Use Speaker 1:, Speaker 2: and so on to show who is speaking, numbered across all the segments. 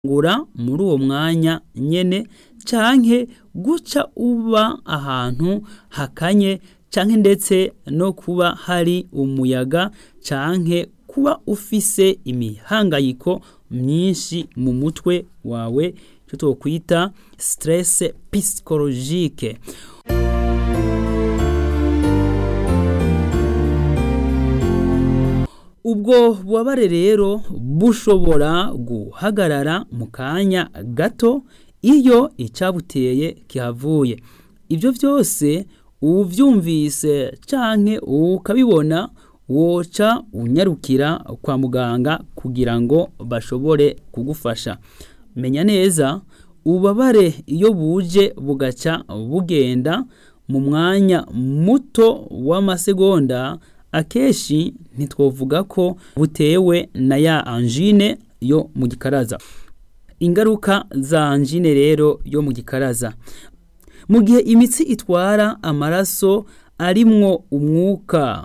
Speaker 1: ngura muri uwo mwanya nyene canke guca uba ahantu hakanye canke ndetse no kuba hari umuyaga canke kuba ufise imihangayiko myinshi mu mutwe wawe ico twokwita stress psychologique ubwo bubabare rero bushobora guhagarara mu kanya gato iyo icabuteye kihavuye ivyo vyose uvyumvise canke ukabibona woca unyarukira kwa muganga kugira ngo bashobore kugufasha menya neza ububabare iyo buje bugaca bugenda mu mwanya muto w'amasegonda akenshi ntitwovuga ko butewe na ya angine yo mu gikaraza ingaruka za angine rero yo mu gikaraza mu gihe imitsi itwara amaraso arimwo umwuka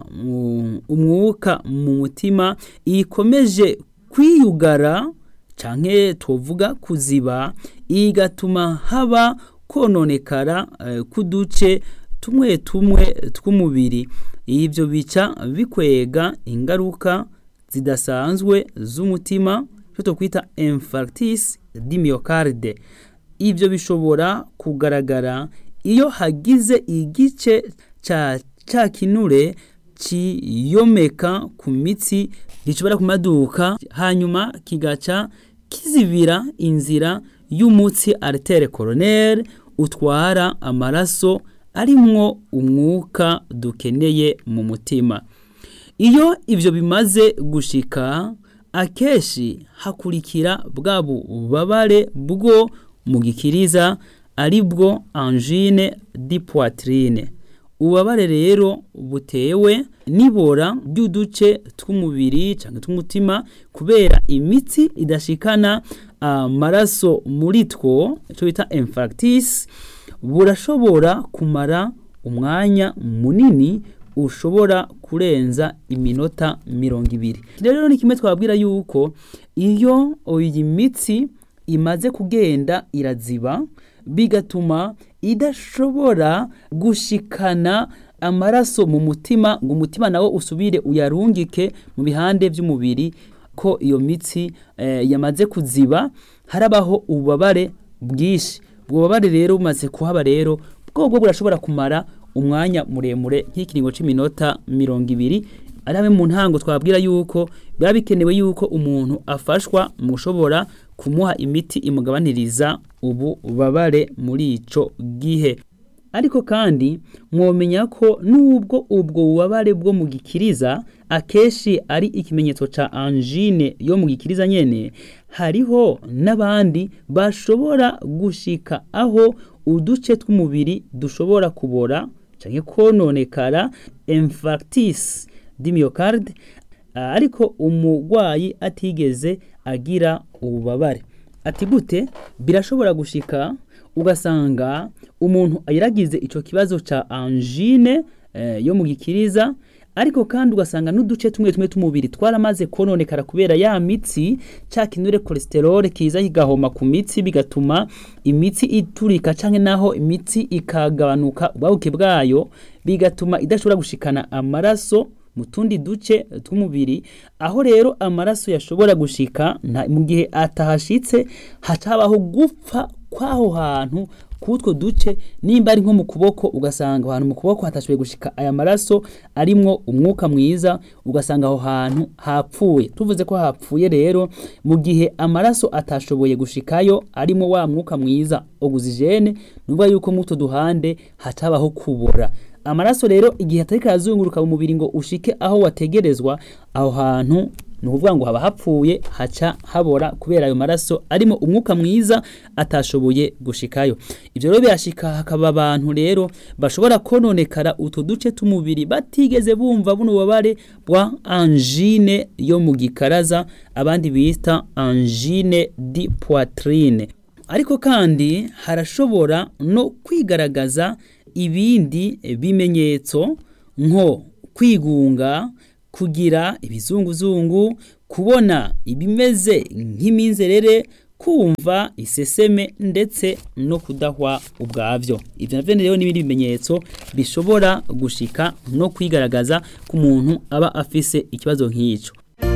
Speaker 1: umwuka mu mutima ikomeje kwiyugara canke twovuga kuziba igatuma haba kononekara k'uduce tumwe tumwe tw'umubiri ivyo bica bikwega ingaruka zidasanzwe z'umutima cyo twokwita infarctus du myocarde ivyo bishobora kugaragara iyo hagize igice ca ca kinure ciyomeka ku mitsi gishobora kumaduka hanyuma kigaca kizibira inzira y'umutsi artere coronaire utwara amaraso arimwo umwuka dukeneye mu mutima iyo ivyo bimaze gushika akenshi hakurikira bwa bubabare bwo mu gikiriza ari bwo angine di poitrine ububabare rero butewe n'ibora ry'uduce tw'umubiri cyangwa tw'umutima kubera imitsi idashikana amaraso muri two icyo bita infarctus burashobora kumara umwanya munini ushobora kurenza iminota mirongo ibiri rero ni kimwe twabwira yuko iyo iyi mitsi imaze kugenda iraziba bigatuma idashobora gushikana amaraso mu mutima ngo umutima nawo usubire uyarungike mu bihande by'umubiri ko iyo mitsi eh, yamaze kuziba harabaho ububabare bwinshi ubwo bubabare rero bumaze kuhaba rero bwobwo burashobora kumara umwanya muremure nk'ikiringo cy'iminota mirongo ibiri ari hamwe mu ntango twabwira yuko biba bikenewe yuko umuntu afashwa mu gushobora kumuha imiti imugabaniriza ububabare muri ico gihe ariko kandi mwomenya ko nubwo ubwo bubabare bwo mu gikiriza akenshi ari ikimenyetso ca angine yo mu gikiriza nyene hariho n'abandi bashobora gushika aho uduce tw'umubiri dushobora kubora canke kononekara infarctus du myocarde ariko umurwayi atigeze agira ububabare ati gute birashobora gushika ugasanga umuntu yaragize ico kibazo ca angine eh, yo mu gikiriza ariko kandi ugasanga n'uduce tumwe tumwe tw'umubiri twaramaze kononekara kubera ya mitsi ca kinure cholesterol kiza kigahoma ku mitsi bigatuma imitsi iturika canke naho imitsi ikagabanuka ubwabuke bwayo bigatuma idashobora gushikana amaraso mu tundi duce tw'umubiri aho rero amaraso yashobora gushika mu gihe atahashitse hacabaho gupfa kw'aho hantu kutwo duce nimba ari nko mu kuboko ugasanga ahantu mu kuboko hatashoboye gushika aya maraso arimwo umwuka mwiza ugasanga aho hantu hapfuye tuvuze ko hapfuye rero mu gihe amaraso atashoboye gushikayo arimo wa mwuka mwiza oxygene nuvuga yuko muto duhande hatabaho kubora amaraso rero igihe atariko arazunguruka mu mubiri ngo ushike aho wategerezwa aho hantu ni ukuvuga ngo haba hapfuye haca habora kubera ayo maraso arimo umwuka mwiza atashoboye gushikayo ibyo rero birashika hakaba abantu rero bashobora kononekara utwo duce tw'umubiri batigeze bumva buno bubabare bwa angine yo mu gikaraza abandi bita angine di poitrine ariko kandi harashobora no kwigaragaza ibindi bimenyetso nko kwigunga kugira ibizunguzungu kubona ibimeze nk'iminzerere kumva iseseme ndetse no kudahwa ubwavyo ivyo navyo rero n'ibindi bimenyetso bishobora gushika no kwigaragaza ku muntu aba afise ikibazo nk'ico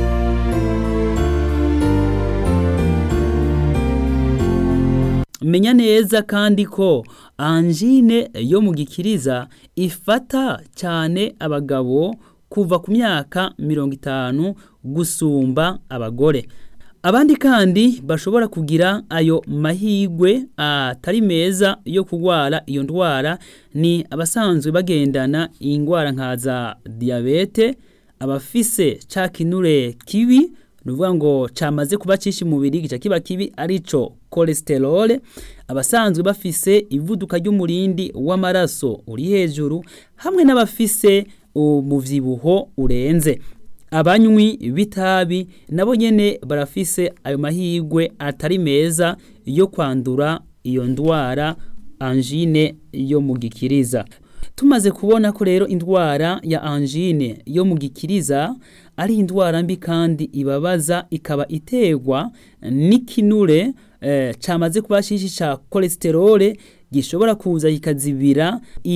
Speaker 1: menya neza kandi ko anjine yo mu gikiriza ifata cyane abagabo kuva ku myaka mirongo itanu gusumba abagore abandi kandi bashobora kugira ayo mahigwe atari meza yo kurwara iyo ndwara ni abasanzwe bagendana indwara nka za diyabete abafise ca kinure kibi nuvuga ngo camaze kuba cishi mubiri gica kiba kibi arico cholesterol abasanzwe bafise ivuduka ry'umurindi w'amaraso uri hejuru hamwe n'abafise umuvyibuho urenze abanywi b'itabi nabo nyene barafise ayo mahigwe atari meza yo kwandura iyo ndwara angine yo mu gikiriza tumaze kubona ko rero indwara ya angine yo mu gikiriza ari indwara mbi kandi ibabaza ikaba iterwa n'ikinure eh, camaze kuba shishi ca cholesterol gishobora kuza kikazibira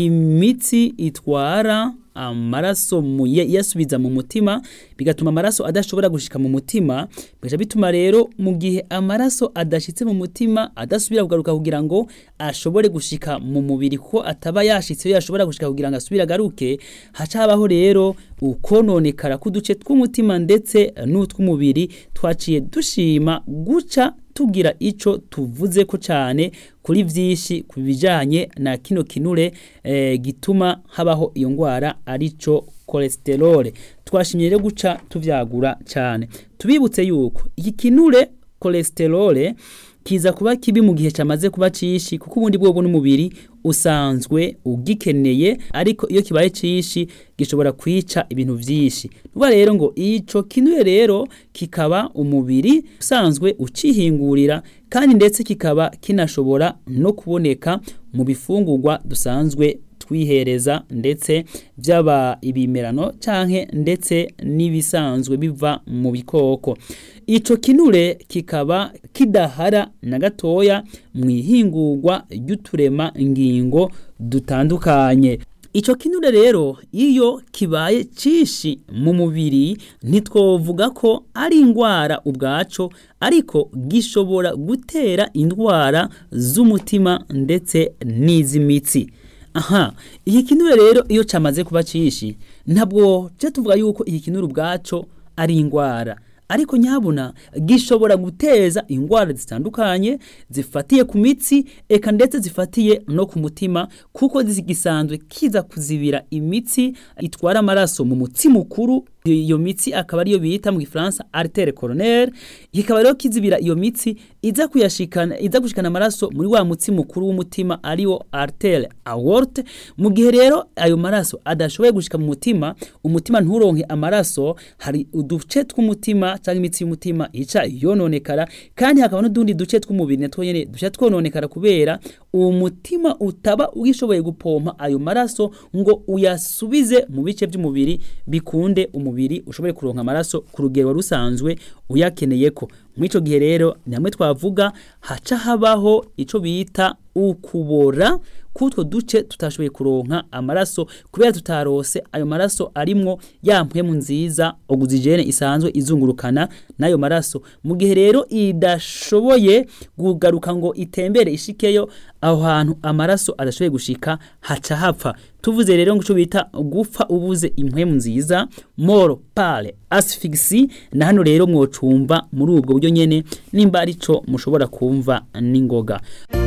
Speaker 1: imitsi itwara amaraso yasubiza mu mutima bigatuma amaraso adashobora gushika mu mutima bigaca bituma rero mu gihe amaraso adashitse mu mutima adasubira kugaruka kugira ngo ashobore gushika mu mubiri ko ataba yashitse yashobora gushika kugira ngo asubire agaruke haca habaho rero ukononekara k'uduce tw'umutima ndetse n'utw'umubiri twaciye dushima guca tugira ico tuvuze ko cyane kuri vyinshi ku bijanye na kino kinure eh, gituma habaho iyo ngwara arico cholesterol twashimye rero guca tuvyagura cyane tubibutse yuko iki kinure cholesterol kiza kuba kibi mu gihe cyamaze kuba cishi kuko ubundi bwo n'umubiri usanzwe ugikeneye ariko iyo kibaye cishi gishobora kwica ibintu vyinshi nuba rero ngo ico kinure rero kikaba umubiri usanzwe ucihingurira kandi ndetse kikaba kinashobora no kuboneka mu bifungurwa dusanzwe twihereza ndetse byaba ibimerano canke ndetse n'ibisanzwe biva mu bikoko ico kinure kikaba kidahara na gatoya mu ihingurwa ry'uturema ngingo dutandukanye ico kinure rero iyo kibaye cishi mu mubiri ntitwovuga ko ari indwara ubwaco ariko gishobora gutera indwara z'umutima ndetse n'iz'imitsi aha iki kinure rero iyo camaze kuba cishi ntabwo je tuvuga yuko iki kinure ubwaco ari indwara ariko nyabuna gishobora guteza indwara zitandukanye zifatiye ku mitsi eka ndetse zifatiye no ku mutima kuko gisanzwe kiza kuzibira imitsi itwara amaraso mu mutsi mukuru iyo mitsi akaba ariyo bita mu gifaransa artere coronaire kikaba rero kizibira iyo mitsi iza kuyashikana iza gushikana amaraso muri wa mutsi mukuru w'umutima ariwo artere aorte mu gihe rero ayo maraso adashoboye gushika mu mutima umutima nturonke amaraso hari uduce tw'umutima cyangwa imitsi y'umutima ica yononekara kandi hakaba n'udundi duce tw'umubiri natwo nyene duce twononekara kubera uwo mutima utaba ugishoboye gupompa ayo maraso ngo uyasubize mu bice by'umubiri bikunde umubiri ushobore kuronka amaraso ku rugero rusanzwe uyakeneye ko muri ico gihe rero ni hamwe twavuga haca habaho ico bita ukubora kutwo duce tutashoboye kuronka amaraso kubera tutarose ayo maraso arimwo ya mpwemu nziza oxygene isanzwe izungurukana n'ayo maraso mu gihe rero idashoboye kugaruka ngo itembere ishikeyo aho hantu amaraso adashoboye gushika haca hapfa tuvuze rero ngo ico bita gupfa ubuze impwemu nziza moro pale asphyxie na hano rero mwocumva muri ubwo buryo nyene nimba arico mushobora kumva n'ingoga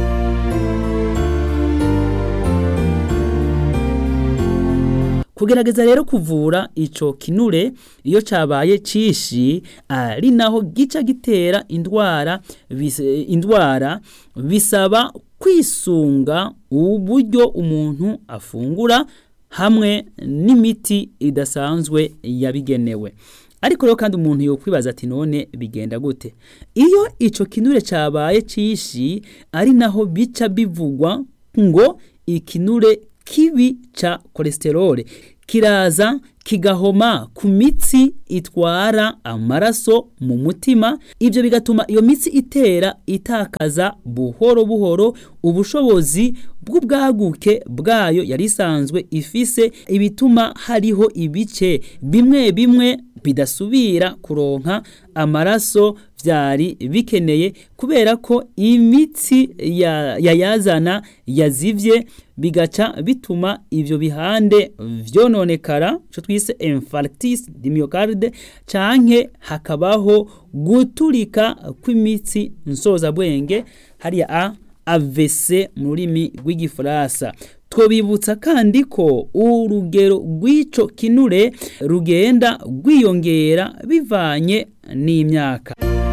Speaker 1: kugerageza rero kuvura ico kinure iyo cabaye cishi ari naho gica gitera indwara indwara bisaba kwisunga uburyo umuntu afungura hamwe n'imiti idasanzwe yabigenewe ariko rero kandi umuntu yokwibaza ati none bigenda gute iyo ico kinure cabaye cishi ari naho bica bivugwa ngo ikinure kibi ca cholesterol kiraza kigahoma ku mitsi itwara amaraso mu mutima ibyo bigatuma iyo mitsi itera itakaza buhoro buhoro ubushobozi bw'ubwaguke bwayo yari isanzwe ifise ibituma hariho ibice bimwe bimwe bidasubira kuronka amaraso byari bikeneye kubera ko imitsi yayazana yazivye bigaca bituma ivyo bihande vyononekara ico twise infarctus du myocarde canke hakabaho guturika kw'imitsi nsozabwenge hariya a AVC mu rurimi rw'igifaransa twobibutsa kandi ko urugero rw'ico kinure rugenda rwiyongera bivanye n'imyaka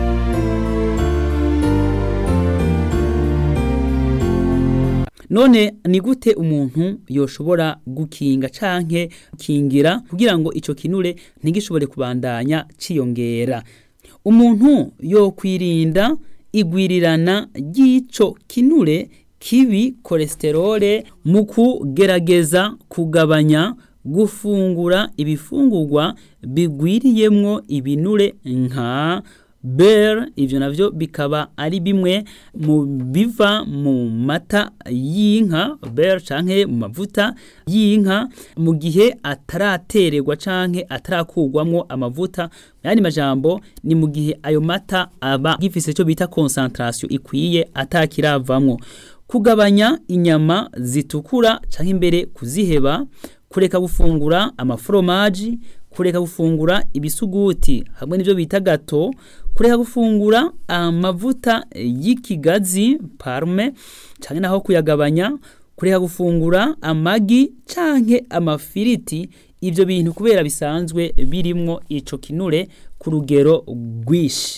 Speaker 1: none ni gute umuntu yoshobora gukinga canke kingira kugira ngo ico kinure ntigishobore kubandanya ciyongera umuntu yokwirinda igwirirana ry'ico kinure kibi kolesterole mu kugerageza kugabanya gufungura ibifungurwa bigwiriyemwo ibinure nka beurre ivyo navyo bikaba ari bimwe mu biva mu mata y'inka beurre canke mu mavuta y'inka mu gihe ataratererwa canke atarakurwamwo amavuta yani majambo ni mu gihe ayo mata aba gifise ico bita concentration ikwiye atakiravamwo kugabanya inyama zitukura canke imbere kuziheba kureka gufungura amaforomaji kureka gufungura ibisuguti hamwe n'ibyo bita gato kureka gufungura amavuta y'ikigazi parme canke naho kuyagabanya kureka gufungura amagi canke amafiriti ivyo bintu kubera bisanzwe birimwo ico kinure ku rugero rwishi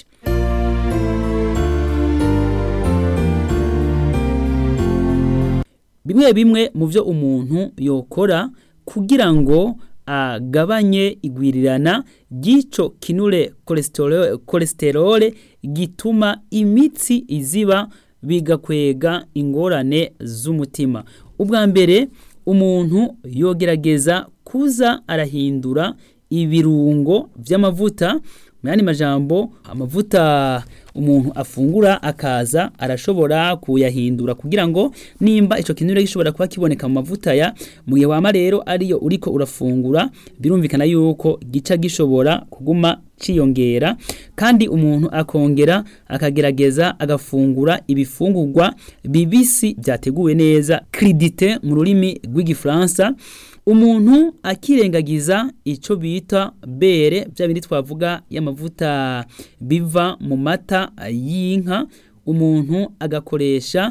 Speaker 1: bimwe bimwe mu byo umuntu yokora kugira ngo agabanye igwirirana ry'ico kinure kolesterole gituma imitsi iziba bigakwega ingorane z'umutima ubwa mbere umuntu yogerageza kuza arahindura ibirungo vy'amavuta mu yandi majambo amavuta umuntu afungura akaza arashobora kuyahindura kugira ngo nimba ico kinure gishobora kuba kiboneka mu mavuta ya mu gihe wama rero ariyo uriko urafungura birumvikana yuko gica gishobora kuguma ciyongera kandi umuntu akongera akagerageza agafungura ibifungurwa bibisi byateguwe neza cridite mu rurimi rw'igifaransa umuntu akirengagiza ico bita bere bya bindi twavuga y'amavuta biva mu mata y'inka umuntu agakoresha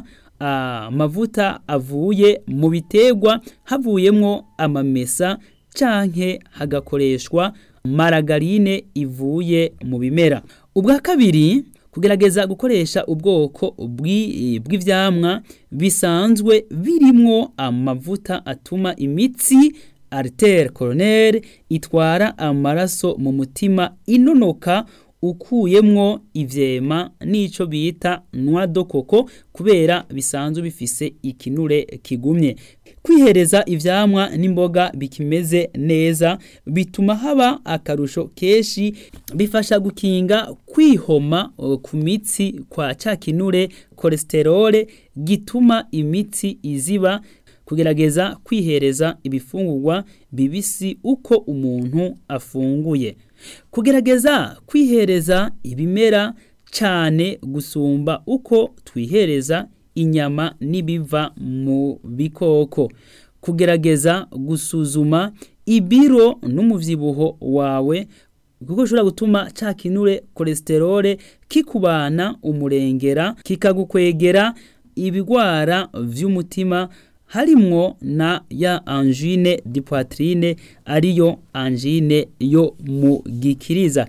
Speaker 1: amavuta avuye mu biterwa havuyemwo amamesa canke hagakoreshwa maragarine ivuye mu bimera ubwa kabiri kugerageza gukoresha ubwoko bw'ivyamwa bisanzwe birimwo amavuta atuma imitsi artère coronaire itwara amaraso mu mutima inonoka ukuyemwo ivyema n'ico bita noix de coco kubera bisanzwe bifise ikinure kigumye kwihereza ivyamwa n'imboga bikimeze neza bituma haba akarusho keshi bifasha gukinga kwihoma ku mitsi kwa ca kinure kolesterole gituma imitsi iziba kugerageza kwihereza ibifungurwa bibisi uko umuntu afunguye kugerageza kwihereza ibimera cyane gusumba uko twihereza inyama n'ibiva mu bikoko kugerageza gusuzuma ibiro n'umuvyibuho wawe kuko ushobora gutuma ca kinure kolesterole kikubana umurengera kikagukwegera ibigwara vy'umutima harimwo na ya angine di poitrine ariyo angine yo mu gikiriza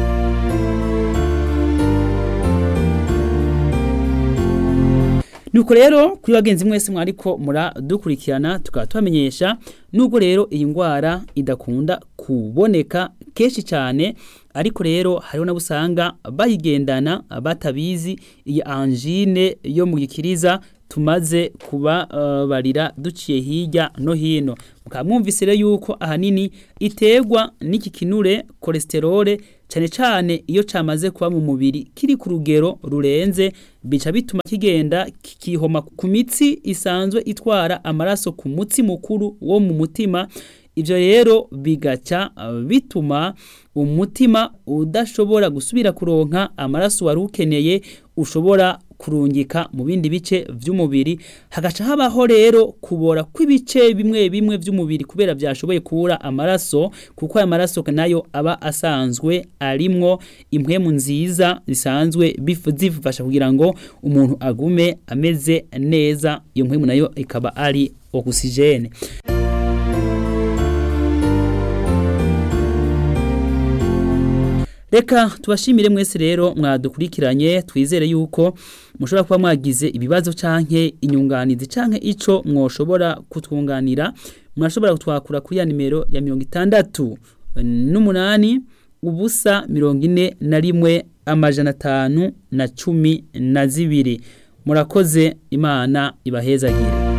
Speaker 1: nuko rero kuri bagenzi mwese mwariko muradukurikirana tukaba tubamenyesha nubwo rero iyi ndwara idakunda kuboneka kenshi cyane ariko rero hariho nabo usanga bayigendana batabizi iyi angine yo mu gikiriza tumaze kubabarira duciye hirya no hino mukaba mwumvise rero yuko ahanini iterwa n'iki kinure cholesterol cyane cyane iyo cyamaze kuba mu mubiri kiri ku rugero rurenze bica bituma kigenda kikihoma ku mitsi isanzwe itwara amaraso ku mutsi mukuru wo mu mutima ibyo rero bigaca bituma umutima udashobora gusubira kuronka amaraso wari ukeneye ushobora kurungika mu bindi bice by'umubiri hagaca habaho rero kubora kw'ibice bimwe bimwe by'umubiri kubera byashoboye kubura amaraso kuko aya maraso nayo aba asanzwe arimwo impwemu nziza zisanzwe zifasha kugira ngo umuntu agume ameze neza iyo mpwemu nayo ikaba ari ogisijene reka tubashimire mwese rero mwadukurikiranye twizere yuko mushobora kuba mwagize ibibazo canke inyunganizi canke ico mwoshobora kutwunganira murashobora kutwakura kuri ya nimero ya mirongo itandatu n'umunani ubusa mirongo ine na rimwe amajana atanu na cumi na zibiri murakoze imana ibahezagire